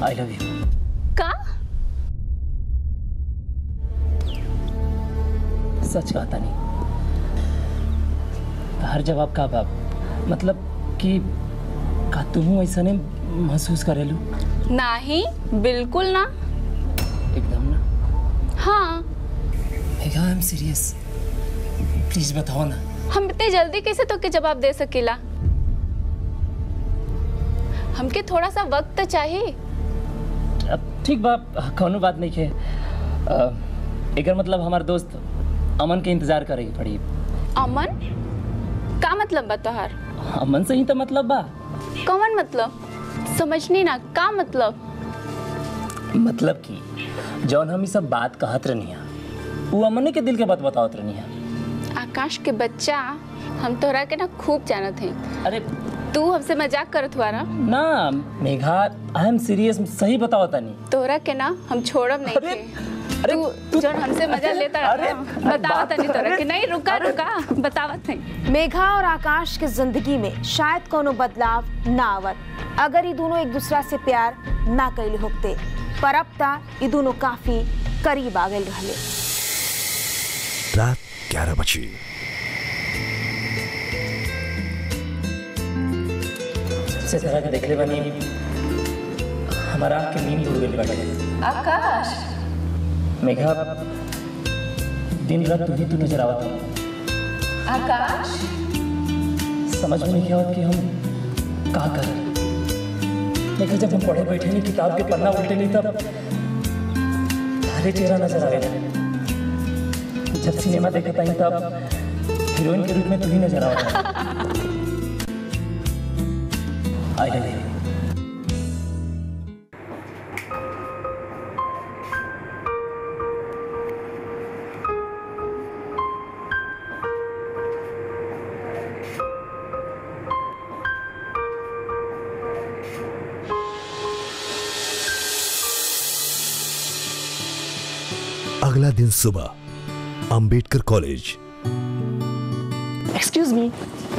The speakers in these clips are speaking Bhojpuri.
आई लव यू का सच कहता नहीं हर जवाब का बाप मतलब कि का तुम ऐसा ने महसूस करेलू नहीं बिल्कुल ना एकदम ना हाँ Megha I am serious please बताओ ना हम इतने जल्दी कैसे तो के जवाब दे सकेला हमके थोड़ा सा वक्त चाहिए अब ठीक बा कौनो बात नहीं है अ, एकर मतलब हमार दोस्त अमन के इंतजार करेगी पड़ी अमन का मतलब बा तोहार अमन से ही तो मतलब बा कौन मतलब समझनी ना का मतलब मतलब कि जौन हम ई सब बात कहत रहनिया वो अमने के दिल के बात बतावत रहनिया आकाश के बच्चा हम तोहरा के ना खूब जानत हैं अरे तू हमसे मजाक करत हुआ ना ना मेघा आई एम सीरियस सही बताओ तनी तोहरा के ना हम छोड़ब नहीं अरे, थे अरे, तू तू- जौन हमसे मजा अरे, लेता अरे, रहा अरे, बतावत बात- नहीं तोरा अरे, के नहीं रुका रुका बतावत नहीं मेघा और आकाश के जिंदगी में शायद कोनो बदलाव ना आवत अगर ये दोनों एक दूसरा से प्यार ना कैले होते पर अब तक ये दोनों काफी करीब आ गए रहले रात ग्यारह बजे से तरह के देखले बनी हमारा आँख के नींद उड़ गई बाटे आकाश मेघा दिन रात तू ही तू नजर आवत आकाश समझ में नहीं आवत कि हम का करें मेघा जब हम पढ़े बैठे नहीं किताब के पन्ना उल्टे नहीं तब तारे चेहरा नजर आवे जब सिनेमा देखा था तब हीरोइन के रूप में तू ही नजर आवा आई लव यू अगला दिन सुबह अंबेडकर कॉलेज एक्सक्यूज मी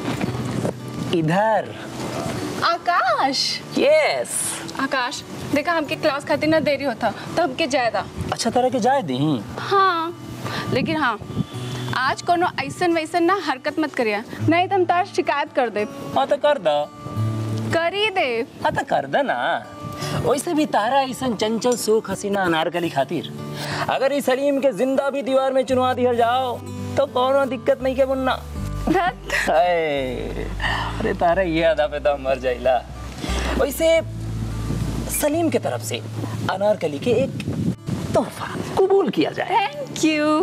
इधर आकाश यस आकाश देखा हमके क्लास खातिर ना देरी होता तो हमके जायदा अच्छा तरह के जाए दी हाँ लेकिन हाँ आज कोनो ऐसन वैसन ना हरकत मत करिया नहीं तो हम तार शिकायत कर दे हाँ तो कर दो करी दे हाँ तो कर दे ना वैसे भी तारा ऐसा चंचल सुख हसीना अनारकली खातिर अगर इस सलीम के जिंदा भी दीवार में चुनवा दिया जाओ तो कोनो दिक्कत नहीं के मुन्ना धत। हाय, अरे तारा ये अदा पे तो हम मर जाइला वैसे सलीम के तरफ से अनारकली के एक तोहफा कबूल किया जाए थैंक यू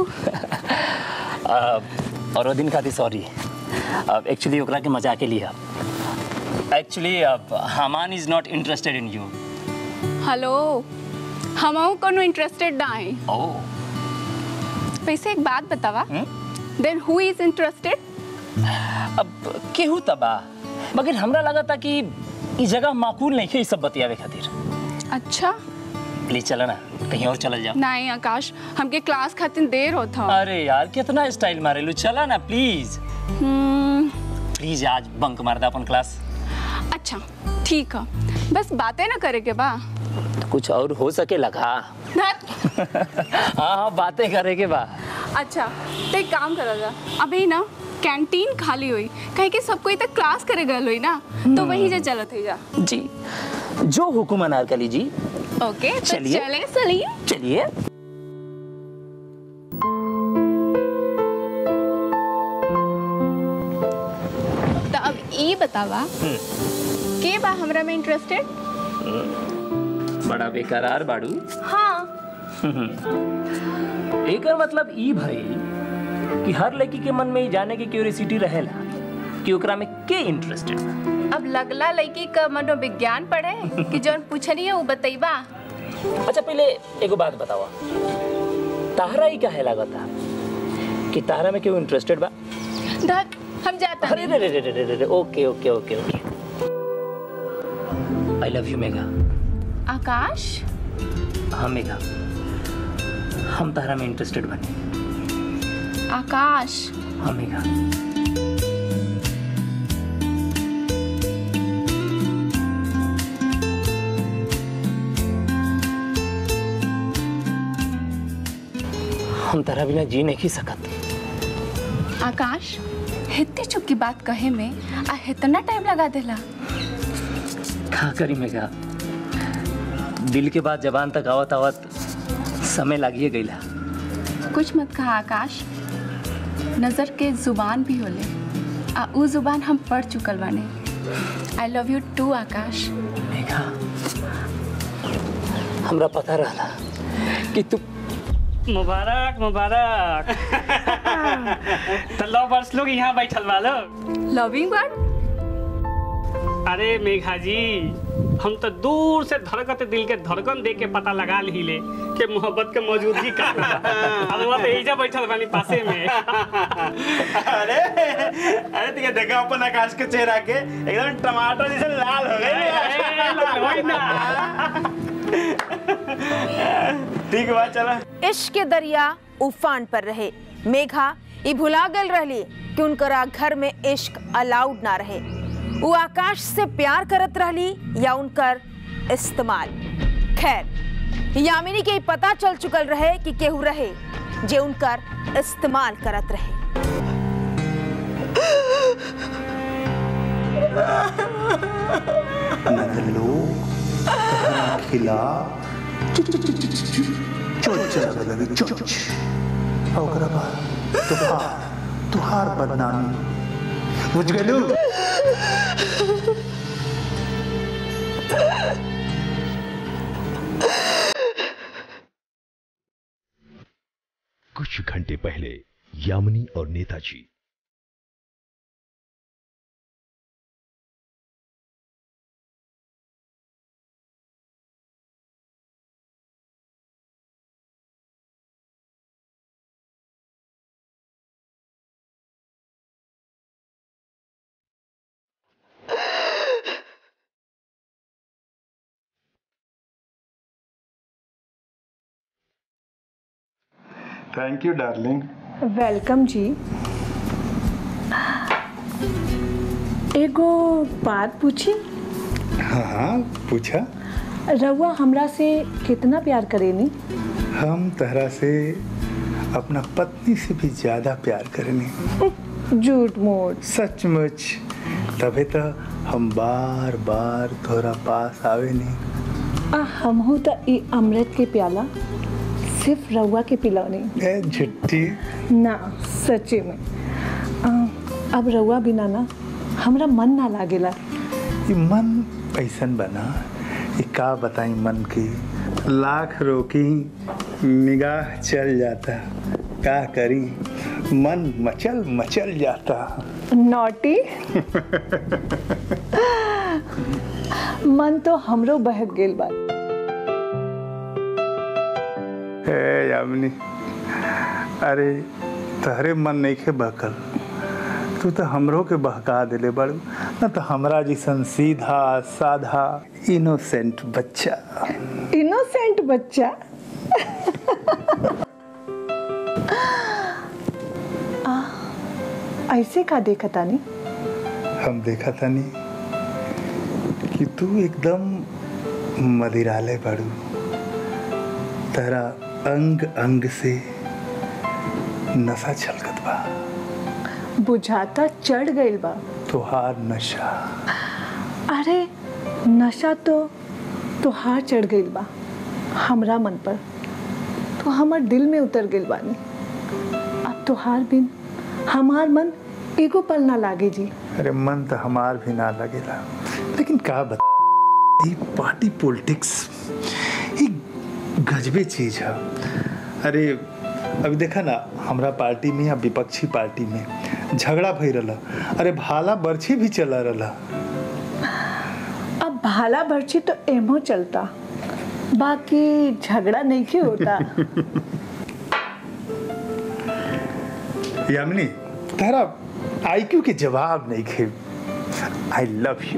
अब और वो दिन खातिर सॉरी अब एक्चुअली ओकरा के मजा के लिए एक्चुअली अब हमान is not interested in you hello हम कोनो इंटरेस्टेड ना है ओह वैसे एक बात बतावा हम्म? देन हु इज इंटरेस्टेड अब केहू तबा मगर हमरा लगा था कि ई जगह माकूल नहीं है ई सब बतियावे खातिर अच्छा प्लीज चलो ना कहीं और चल जाओ नहीं आकाश हमके क्लास खातिर देर होता अरे यार कितना स्टाइल मारेलू चला ना प्लीज हम्म, प्लीज आज बंक मार दे अपन क्लास अच्छा ठीक है बस बातें ना करे के बा तो कुछ और हो सके लगा धत। हाँ हाँ बातें करे के बा अच्छा तो एक काम करा जा अभी ना कैंटीन खाली हुई कहे कि सब कोई तक क्लास करे गल हुई ना तो वहीं से चलत ही जा जी जो हुकुम अनारकली जी ओके तो चलिए। चले सलीम चलिए तो अब ये बतावा के बा हमरा में इंटरेस्टेड बड़ा बेकरार बाड़ू हाँ एकर मतलब ई भई कि हर लड़की के मन में ई जाने की क्यूरियोसिटी रहेला कि ओकरा में के इंटरेस्टेड बा अब लगला लड़की का मनोविज्ञान पढ़े कि जौन पूछनी है वो बतईबा अच्छा पहले एगो बात बतावा ताहरा ही काहे लागता कि ताहरा में क्यों इंटरेस्टेड बा धत हम जाता अरे रे रे रे रे रे रे ओके ओके ओके ओके आई लव यू मेघा आकाश हाँ मेघा हम तारा में इंटरेस्टेड बने आकाश हाँ मेघा हम तारा बिना जी नहीं सकत आकाश हितने चुप की बात कहे में आ इतना टाइम लगा देला का करी मेघा दिल के बाद जबान तक आवत आवत समय लागिए गईला कुछ मत कहा आकाश नजर के जुबान भी होले आ उ जुबान हम पढ़ चुकल बाने I love you too Akash Megha हमरा पता रहला कि तू मुबारक मुबारक तो लवर्स लोग यहाँ बैठल बा लोग लविंग बर्ड अरे मेघा जी हम तो दूर से धड़कत दिल के धड़कन देख के पता लगा लीले कि मोहब्बत के मौजूदगी का अरे वहाँ पे एजा बैठल बानी पासे में अरे अरे ठीक है देखा अपन आकाश के चेहरा के एकदम टमाटर जैसे लाल हो ए, गए होई ना। ठीक बा चला इश्क के दरिया उफान पर रहे मेघा ई भुला गल रहली कि उनकरा घर में इश्क अलाउड ना रहे वो आकाश से प्यार करत रहली या उनकर इस्तेमाल खैर यामिनी के ई पता चल चुकल रहे कि केहू रहे जे उनकर इस्तेमाल करत रहे नदलो खिला चोच लगे चोच ओकरा बाद तुहार तुहार बदनामी बुझ गेलू कुछ घंटे पहले यामिनी और नेताजी थैंक यू डार्लिंग वेलकम जी एगो बात पूछी हाँ हाँ पूछा रउआ हमरा से कितना प्यार करेनी हम तहरा से अपना पत्नी से भी ज्यादा प्यार करेनी झूठ मूठ सचमुच तबे तो हम बार बार तोरा पास आवे नहीं आ हमहू त ई अमृत के प्याला सिर्फ रउआ के पिलौनी ए झुट्टी ना सच्चे में आ, अब रउआ बिना ना हमरा मन ना लागेला ये मन ऐसन बना ये का बताई मन की लाख रोकी निगाह चल जाता का करी मन मचल मचल जाता नॉटी मन तो हमरो बहक गेल बा हे यामिनी अरे तहरे मन नहीं के बहकल तू तो हमरो के बहका दिले बड़ू न तो हमरा जैसन सीधा साधा इनोसेंट बच्चा इनोसेंट बच्चा आ, ऐसे का देखा तानी हम देखा था नहीं कि तू एकदम मदिरालय बड़ू तेरा अंग अंग से नशा छलकत बा बुझाता चढ़ गइल बा तुहार नशा अरे नशा तो तोहार चढ़ गइल बा हमरा मन पर तो हमर दिल में उतर गइल बानी अब तोहार बिन हमार मन एगो पल ना लागे जी अरे मन तो हमार भी ना लगेला लेकिन का बता ये पार्टी पॉलिटिक्स ये गजबे चीज है अरे अभी देखा ना हमरा पार्टी में या विपक्षी पार्टी में झगड़ा भई रहा अरे भाला बर्छी भी चला रहा अब भाला भरछी तो एमो चलता बाकी झगड़ा नहीं क्यों होता यामिनी तारा आईक्यू के जवाब नहीं खे आई लव यू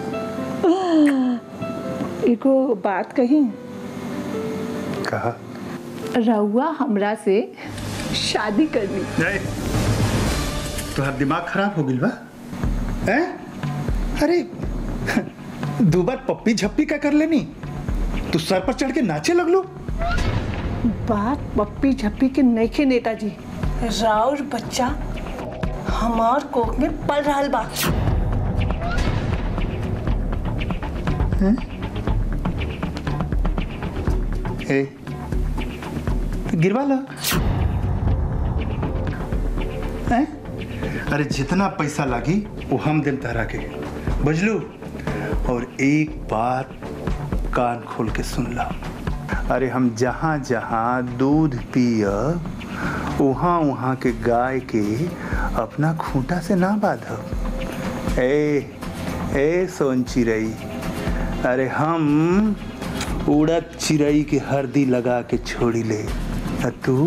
एगो बात कही कहा रउआ हमरा से शादी करनी नहीं तुम्हारा दिमाग खराब हो गई बा हैं? अरे दो बार पप्पी झप्पी का कर लेनी तू सर पर चढ़ के नाचे लगलो बात पप्पी झप्पी के नइखे नेताजी राउर बच्चा हमार कोख में पल रहल बा ए तो गिरवा ला हैं? अरे जितना पैसा लागी वो हम दिल तहरा के बुझलू और एक बात कान खोल के सुन ला अरे हम जहाँ जहाँ दूध पिय वहाँ वहाँ के गाय के अपना खूंटा से ना बांधब ए ए सोन चिड़ई अरे हम उड़द चिड़ई के हरदी लगा के छोड़ी ले आ तू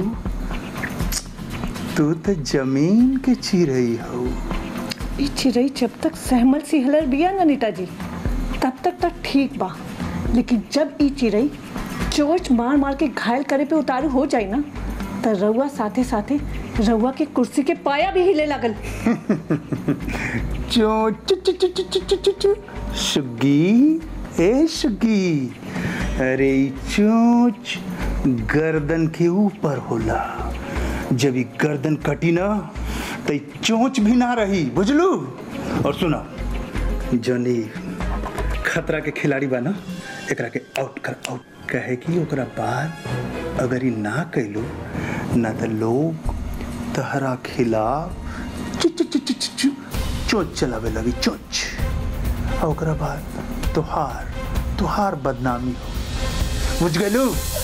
तू तो जमीन के चिड़ई हो ई चिड़ई जब तक सहमल सिहलर बिया ना नेताजी तब तक तक ठीक बा लेकिन जब ई चिड़ई चोच मार मार के घायल करे पे उतारू हो जाए ना तो रउआ साथे साथे रउआ के कुर्सी के पाया भी हिले लगल चो चु चु चु चु चु चु चु चु सुगी ए सुगी अरे ई चोंच गर्दन के ऊपर होला जब ई गर्दन कटी ना तो ई चोंच भी ना रही बुझलू और सुना जनी खतरा के खिलाड़ी बा ना एकरा के आउट कर आउट कहे कि ओकरा बाद अगर ई ना कैलू ना तो लोग तहरा खिलाफ चु चु चु चु चु चु चोंच चलावे लगी चोंच और ओकरा बाद तुहार तुहार बदनामी हो बुझ गलू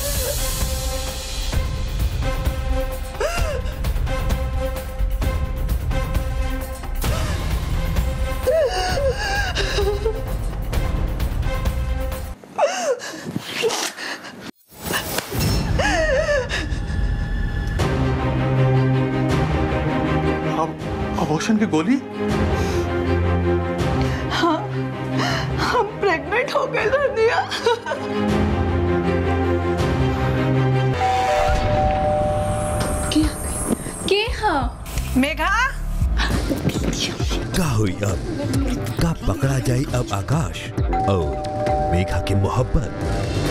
अबॉर्शन की गोली हम प्रेग्नेंट हो गए धनिया के हाँ मेघा का हुई अब का पकड़ा जाई अब आकाश और मेघा की मोहब्बत